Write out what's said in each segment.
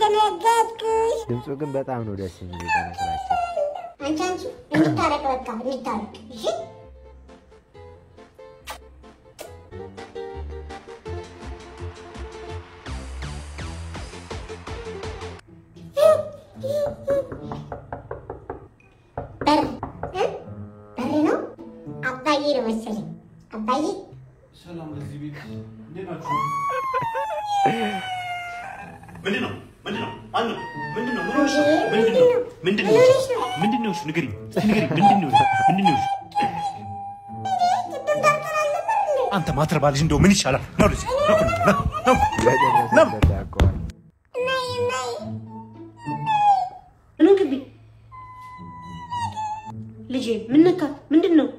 ደነገጥኩሽ። ድምፁ ግን በጣም ነው ደስ የሚል በነገራችን አንቺ አንቺ እንታረቅ፣ በቃ እንታረቅ። እሺ በር እ? በር ነው አባዬ ነው መሰለኝ። አባዬ ሰላም ለዚህ ቤት እንዴት ናችሁ? ምንድን ነው ምንድን ነው ማነው ምንድን ነው ምን ሆንሽ ነው? ምንድን ነው ምንድን ነው ምንድን ነው ንገሪኝ እስኪ ንገሪኝ ምንድን ነው ምንድን ነው አንተ ማትረባ ልጅ እንደው ምን ይሻላል ነው ልጅ ነው ነው ነው በደረሰበት ያውቀዋል ነይ ነይ ኑ ግቢ። ልጄ ምን ነካት? ምንድን ነው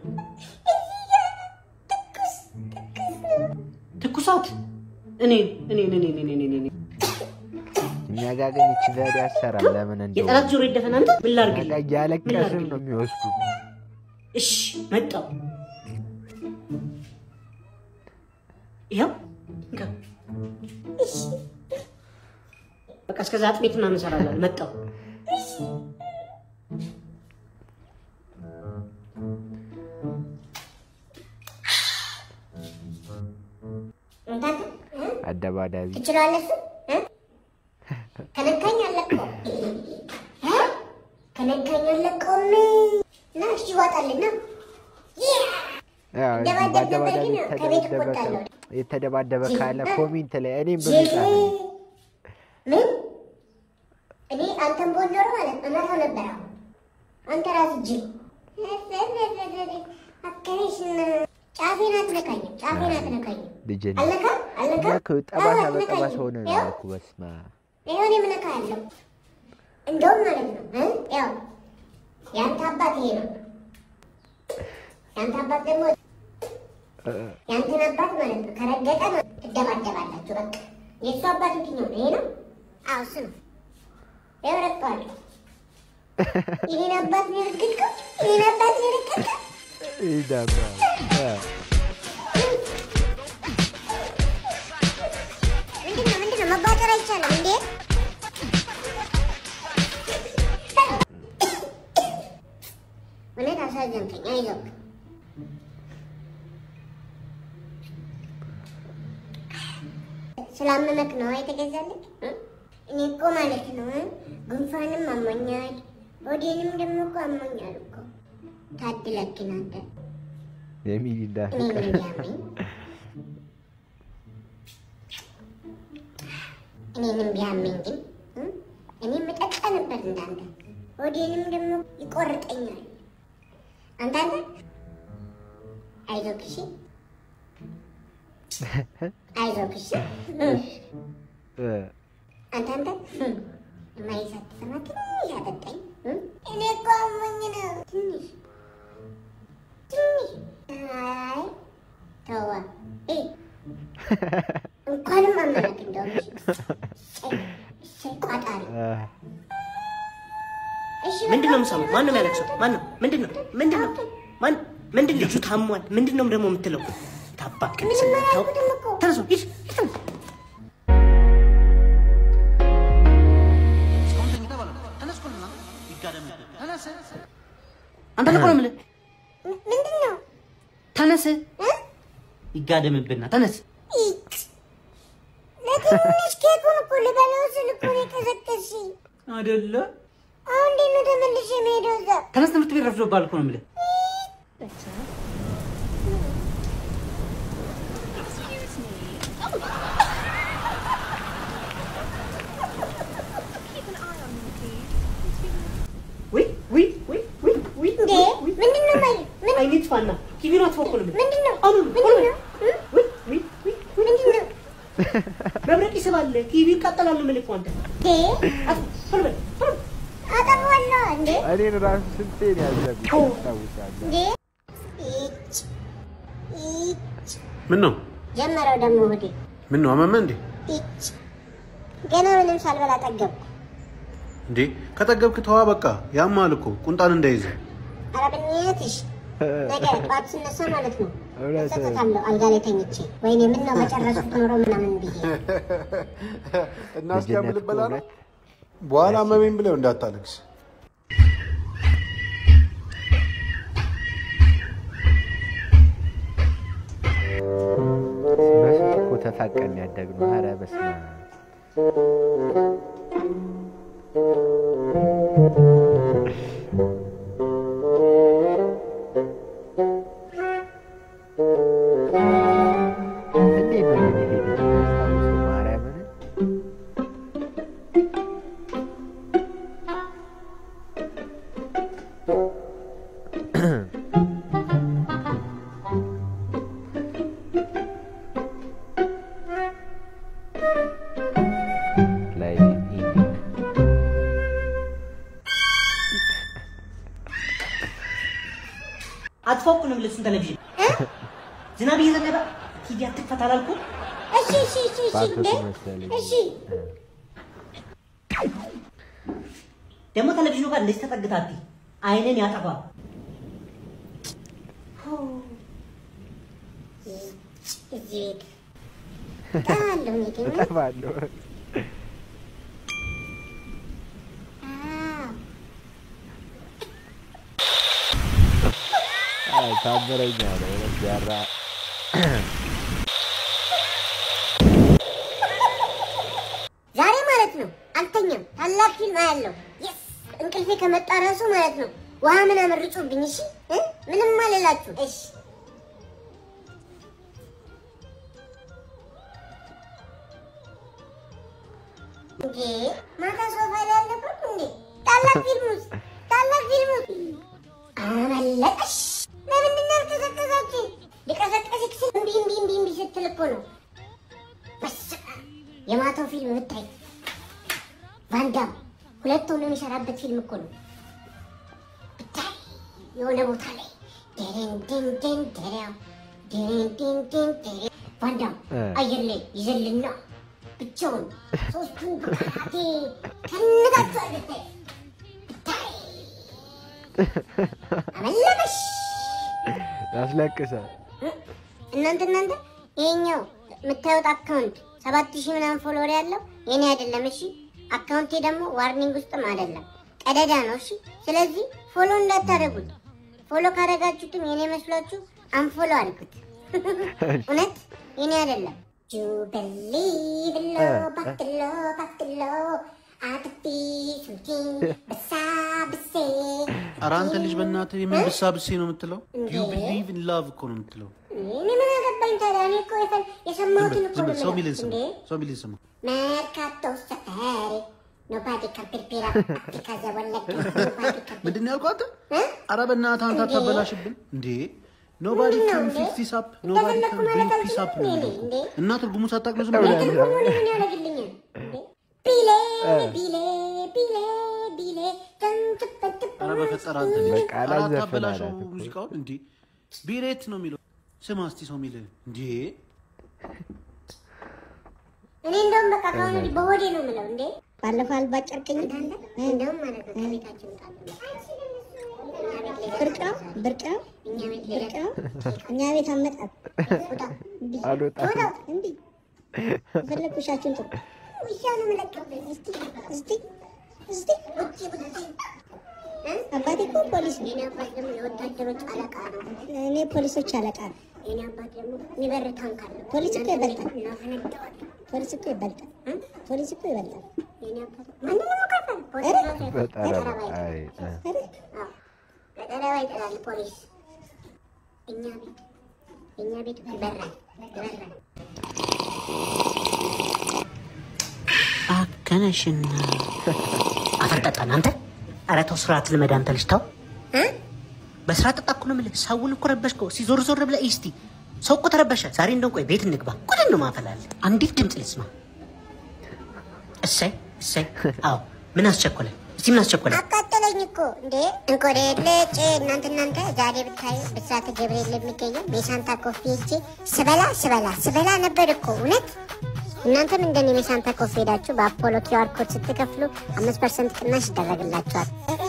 ትኩሳት? እኔ እኔ እኔ እኔ እኔ እኔ እኛ ጋር ግን ይቺ ዘዴ አሰራም ለምን እንደው የጠላት ጆሮ ይደፈን። አንተ ምን እኛ ላድርግልህ? ጋር እያለቀስን ነው የሚወስዱ እሺ መጣው። ይኸው እንካ። በቃ እስከዛ አጥሜት ምናምን እንሰራለን። መጣው እንታተ እ? አደባዳቢ ትችላለህ እሱ እ? ከነካኝ አለቀው እ? ከነካኝ አለቀውም እና እሺ ይዋጣልና ያው ደባደብ በአደባዳቢ ነበር ግን ከቤት የተደበደበ እቆጣለሁ። ሰው- የተደባደበ ካለ እ? ኮሜንት ላይ እኔም ጅል በሚጻፍ ምን እኔ አንተን ቦል ኖሮ ማለት እመታው ነበር። አሁን አንተ ራስህ ጅል አካሄሽ ጫፌን አትነካኝም፣ ጫፌን አትነካኝም። ልጅ አለካ አለካ እኛ እኮ ጠባሳ በጠባሳ ሆነ ነው ያው እኮ በስመ አብ። ይሁን የምነካ ያለው እንደውም ማለት ነው እ? ያው የአንተ አባት ይሄ ነው። የአንተ አባት ደግሞ እ፣ የአንተን አባት ማለት ነው ከረገጠ ነው ትደባደባላችሁ። በቃ የእሱ አባት የትኛው ነው? ይሄ ነው? አዎ እሱ ነው። ይኸው ረግጠዋለሁ። ይሄን አባት ነው የረገጥከው? ይሄን አባት ነው የረገጥከው? ይዳባ እ፣ ምንድን ነው ምንድን ነው? መባጠር አይቻልም እንዴ? እውነት አሳዘንከኝ። አይዞህ ስላመመክ ነው የተገዛልህ? እ? እኔ እኮ ማለት ነው እ? ጉንፋንም አሞኛል፣ ሆዴንም ደግሞ እኮ አሞኛል እኮ። ታድለክ ናንተ የሚሊንዳ እኔ ምን ፍቅር ቢያመኝ እኔንም ቢያመኝ ግን እ? እኔም እጠጣ ነበር እንዳንተ። ሆዴንም ደግሞ ይቆርጠኛል። አንተ አንተ አይዞህ እሺ፣ አይዞህ እሺ። እ? እ፣ አንተ አንተ የማይሳት ሰማ ትንሽ አጠጣኝ። እ? እኔ እኮ አሞኝ ነው ትንሽ ትንሽ። አይ ተዋ እ እንኳንም አመናት እንደውም እሺ። እሰይ፣ እሰይ ቋጣሪ እ፣ እሺ ምንድን ነው በቃ የምሰማው? ማን ነው የሚያለቅሰው? ማን ነው? ምንድን ነው? ምንድን ነው? ማን ምንድን ልጁ ታሟል። ምንድን ነው ደግሞ የምትለው? ታባክ ምንም አላልኩትም እኮ። ተነሱ ሂድ ሂድ። አንተ ልቆ ነው የምልህ። ም- ምንድን ነው ተነስ፣ እ? ይጋደምብና ተነስ። ኢክ ለትንሽ ኬኩን እኮ ልበላው ስል እኮ ነው የቀዘቀዝሽኝ። አይደለ? አሁን እንዴት ነው ተመልሼ የምሄደው እዛ? ተነስ፣ ትምህርት ቤት ረፍዶብሃል እኮ ነው የምልህ። ውይ ውይ ውይ ውይ ውይ እንዴ ምንድን ነው ማይ ምን አይኔ ጥፋና ቲቪን አጥፋ እኮ ነው የምልህ። ምንድን ነው አሁን ምንድን ነው እ? ውይ ውይ ውይ ውይ ምንድን ነው መብረቅ ይስባል። ቲቪ ይቃጠላል ነው የምልህ እኮ አንተ። እንዴ አጥፋ፣ ቶሎ በል ቶሎ በል። አጠፋዋለሁ እንዴ እኔን ራሱ ስንቴን ያዘብኝ ታውሳለህ እንዴ ኢች ኢች ምን ነው ጀመረው ደግሞ ወዴ ምን ነው አመመህ እንዴ ኢች ገና ምንም ሳልበላ ጠገብኩ። እንዴ ከጠገብክ ተዋ በቃ ያማል እኮ ቁንጣን እንዳይዝ ኧረ በእናትሽ ነገ ጠዋት ስነሳ ማለት ነው እውነት እጸጸታለሁ አልጋ ላይ ተኝቼ ወይኔ ምን ነው በጨረሱት ኖሮ ምናምን ብዬ እና ልጅነት እስኪያምል በላ ነው ከእውነት በኋላ አመመኝ ብለው እንዳታለቅስ። በስንት እኮ ተፋቀን ያደግነው። ኧረ በስመ አብ። እንዴት ነው ግን ይሄ ልጅ የሚያስታውሰው ማርያምን? ላይ ኢንዲንግ አትፎቁንም ልብሱን ቴሌቪዥን ዝናብ እየዘነበ ሂጂ አትክፈት አላልኩም? እሺ እሺ እሺ እሺ እንዴ ባቶቱ መሰለኝ። እሺ ደግሞ ቴሌቪዥኑ ጋር እንደዚህ ተጠግታቲ አይንን ያጠፋል። እዚህ ቤት ጣለሁ እኔ ግን እጠፋለሁ። አዎ አይ ታምረኛ ነው እውነት ያራ ዛሬ ማለት ነው አልተኛም። ታላቅ ፊልም አያለው። የስ እንቅልፌ ከመጣ ራሱ ማለት ነው ውሃ ምናምን ርጩብኝ። እሺ እ? ምንም አልላችሁ። እሺ እንዴ ማታ ሶፋ ላይ አልነበርኩም እንዴ? ታላቅ ፊልም ውስጥ ታላቅ ፊልም ውስጥ አመለጠሽ። ለምንድን ነው ያልቀሰቀሳችሁ? ሊቀሰቀስክ ስል እምቢ እምቢ እምቢ እምቢ ስትል እኮ ነው በስመ አብ። የማታው ፊልም ብታይ ቫንዳም ሁለት ሆኖ የሚሰራበት ፊልም እኮ ነው። ብታይ የሆነ ቦታ ላይ ደሬን ድን ድን ደሬው ደሬን ድን ድን ደሬው ቫንዳም እ። አየር ላይ ይዘልና ብቻውን ሶስቱን በካቴ ከንጋቸዋል ብታይ ብታይ አመለጠሽ። ያስለቅሳል። እናንተ እናንተ ይሄኛው የምታዩት አካውንት ሰባት ሺህ ምናምን ፎሎወር ያለው የኔ አይደለም። እሺ አካውንቴ ደግሞ ዋርኒንግ ውስጥም አይደለም ቀደዳ ነው። እሺ ስለዚህ ፎሎ እንዳታደርጉት። ፎሎ ካደረጋችሁትም የኔ መስሏችሁ አንፎሎ አድርጉት። እውነት የኔ አይደለም። ጁበሊ ብሎ ባክሎ ባክሎ አጥቢ ሱልኪን በሳ ብሴ ኧረ አንተ ልጅ በእናትህ የምን ብሳ ብሴ ነው የምትለው? ዩ ቢሊቭ ኢን ላቭ እኮ ነው የምትለው። እኔ ምን አገባኝ ታዲያ? እኔ እኮ የፈ- የሰማሁትን እኮ ዝም ነው በል፣ ሰው የምለው። ሚልን ስማ፣ እንዴ ሰው ሚልን ስማ። Mercato safari. Nobody can prepare up because I want like nobody can. ምንድን ነው ያልኩህ አንተ? እ? ኧረ በእናትህ አንተ እንዴ? አታበላሽብን እንዴ! ኖባዲ ምንድን ነው ካን እንዴ? ፊክስ ዲስ አፕ ኖባዲ እንደፈለኩ ካን ማለት ብሪንግ ፒስ አፕ ነው አልችልም የሚለው እንዴ? እኮ። እና ትርጉሙ ሳታውቅ ዝም እውነት ብለህ ነው። ትርጉሙን ምን ያደርግልኛል? እንዴ? ቢሌ ቢሌ ቢሌ ቢሌ ተንትበትብ ኧረ በፈጠረ አንተ ልጅ በቃ ኧረ አላዘፈን አታበላሸው አላት እኮ። ሙዚቃውን እንዴ! ቢሬት ነው የሚለው። ስማ እስቲ ሰው የሚልህ እንዴ! እኔ እንደውም በቃ ከአሁን ወዲህ በሆዴ ነው የምለው። እንዴ ባለፈው አልባጨርቅኝ እንደውም ማለት ነው ከቤታችን ብርቅ ነው ብርቅ ነው ብርቅ ነው እኛ ቤት አመጣት አልወጣም። እንዲ ፈለግ ውሻችሁን ጥሩ ውሻ ነው የምለቅብህ። እስቲ እስቲ እስቲ ውጪ ውጪ አባቴ እኮ ፖሊስ ነው። የኔ አባት ደግሞ የወታደሮች አለቃ ነው። እኔ ፖሊሶች አለቃ ነው። የኔ አባት ደግሞ የሚበር ታንክ አለ። ፖሊስ እኮ ይበልጣል። ፖሊስ እኮ ይበልጣል። ፖሊስ እኮ ይበልጣል። የኔ አባት ማንንም ከፈል ፖሊስ በጠረባ አይ እ። በጠረባ ይጥላል ፖሊስ። እኛ ቤት እኛ ቤት ይበራል ይበራል። አከነሽና አፈር ጠጣን አንተ። ኧረ ተው ስርዓት ልመድ አንተ ልጅ ተው። በስራ ጠጣ እኮ ነው የምልህ። ሰውን እኮ ረበሽከው። እስኪ ዞር ዞር ብለህ እስቲ ሰው እኮ ተረበሸ። ዛሬ እንደው ቆይ ቤት እንግባ። ቁድን ነው ማፈላለ አንዲት ድምፅ ልስማ። እሰይ እሰይ። አዎ ምን አስቸኮለ? እስቲ ምን አስቸኮለ? አቃጠለኝ እኮ እንዴ እንኮዴ ልጭ እናንተ እናንተ ዛሬ ብታዩ ብስራተ ገብርኤል የሚገኘው የሳንታ ኮፊ ሄጄ ስበላ ስበላ ስበላ ነበር እኮ እውነት። እናንተም እንደኔ የሳንታ ኮፊ ሄዳችሁ በአፖሎ ኪዋር ኮድ ስትከፍሉ አምስት ፐርሰንት ቅናሽ ይደረግላችኋል።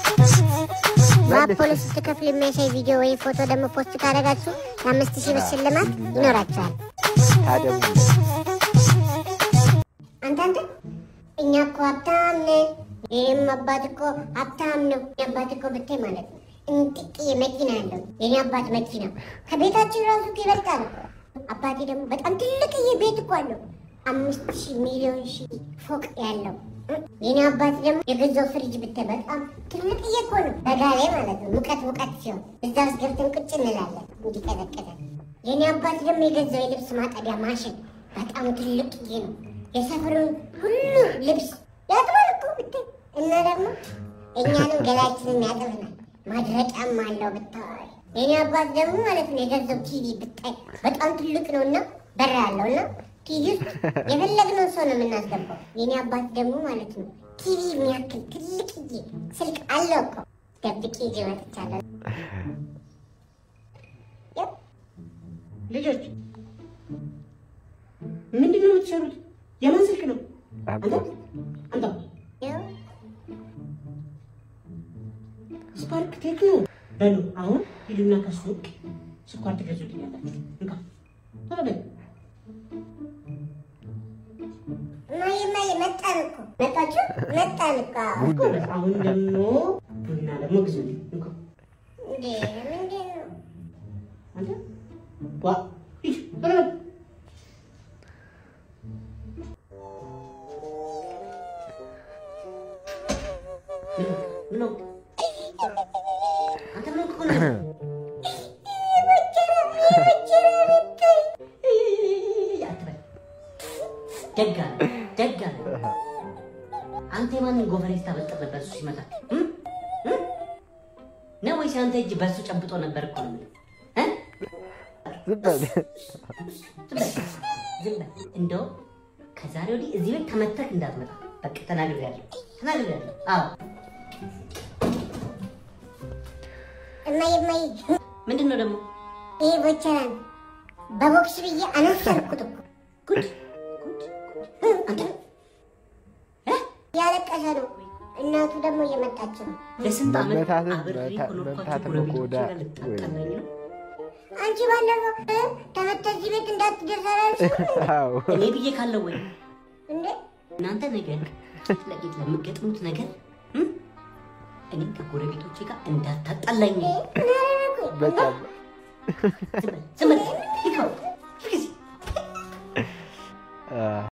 በአፖሎ ስትከፍሉ የሚያሳይ ቪዲዮ ወይም ፎቶ ደግሞ ፖስት ካደረጋችሁ የአምስት ሺህ ብር ሽልማት ይኖራችኋል። ታዲያ አንተ አንተ እኛ እኮ ሀብታም ነን ይህም አባት እኮ ሀብታም ነው። የኔ አባት እኮ ብታይ ማለት ነው እንጥቅዬ መኪና አለው የኔ አባት መኪና ከቤታችን ራሱ እኮ ይበልጣል እኮ። አባቴ ደግሞ በጣም ትልቅዬ ቤት እኮ አለው አምስት ሺህ ሚሊዮን ሺህ ፎቅ ያለው የኔ አባት ደግሞ የገዛው ፍሪጅ ብታይ በጣም ትልቅዬ እኮ ነው። በጋ ላይ ማለት ነው ሙቀት ሙቀት ሲሆን እዛ ውስጥ ገብተን ቁጭ እንላለን እንዲቀዘቀዘ። የኔ አባት ደግሞ የገዛው የልብስ ማጠቢያ ማሽን በጣም ትልቅዬ ነው። የሰፈሩን ሁሉ ልብስ ያጥባል እኮ ብታይ እና ደግሞ እኛንም ገላችንን ያጥብናል። ማድረቂያም አለው ብታይ። የኔ አባት ደግሞ ማለት ነው የገዛው ቲቪ ብታይ በጣም ትልቅ ነው እና በር አለው እና ቲቪ ውስጥ የፈለግነውን ሰው ነው የምናስገባው። የኔ አባት ደግሞ ማለት ነው ቲቪ የሚያክል ትልቅዬ ስልክ አለው እኮ ደብቄ ይዤ መጥቻለሁ። ያው ልጆች ምንድን ነው የምትሰሩት? የማን ስልክ ነው? አንተ አንተ ያው ስፓርክ ቴክኖ በሉ አሁን ሂዱና ከሱቅ ስኳር ትገዙልኛላችሁ። እንካ ቶሎ በል። እማዬ እማዬ መጣን እኮ መጣችሁ መጣን እኮ ጎበዝ። አሁን ደግሞ ቡና ደግሞ ግዙልኝ። እንካ እንዴ ምንድን ነው አንተ ዋ ሂድ ቶሎ በል። ምን ነው? አንተ ምን ሆነ? አትበል። ደግ አለ ደግ አለ። አንተ የማንን ጎፈሬ ስታበጥር ነበር እሱ ሲመጣ እም? እም? ነው ወይስ አንተ እጅ በእሱ ጨብጦ ነበር እኮ ነው የምልህ እ? ዝም በል። ዝም በል ዝም በል። እንደው ከዛሬ ወዲህ እዚህ ቤት ተመተህ እንዳትመጣ በቃ ተናግሬያለሁ ተናግሬያለሁ። አዎ እማዬ እማዬ ምንድን ነው ደግሞ ይሄ ቦቸራ ነው በቦክስ ብዬ አነሰርኩት እኮ ጉድ ጉድ ጉድ አንተ እ? ያለቀሰ ነው እናቱ ደግሞ እየመጣች ነው ለስንት ዓመት መምታትን- አብሬ መምታ- ከኖርኳቸው መምታትን ጎረቤቶቼ ቆዳ ጋር ልታጣላኝ ነው? አንቺ ባለፈው እ? ተመተህ እዚህ ቤት እንዳትደርስ አላልሽም አዎ እኔ ብዬ ካለው ወይ እንዴ እናንተ ነገር ፊት ለፊት ለምገጥሙት ነገር እም? እኔ ከጎረቤቶቼ ጋር እንዳታጣላኝ። ምን አደረኩኝ በጣም ዝም በል ዝም በል ይኸው ጊዜ አ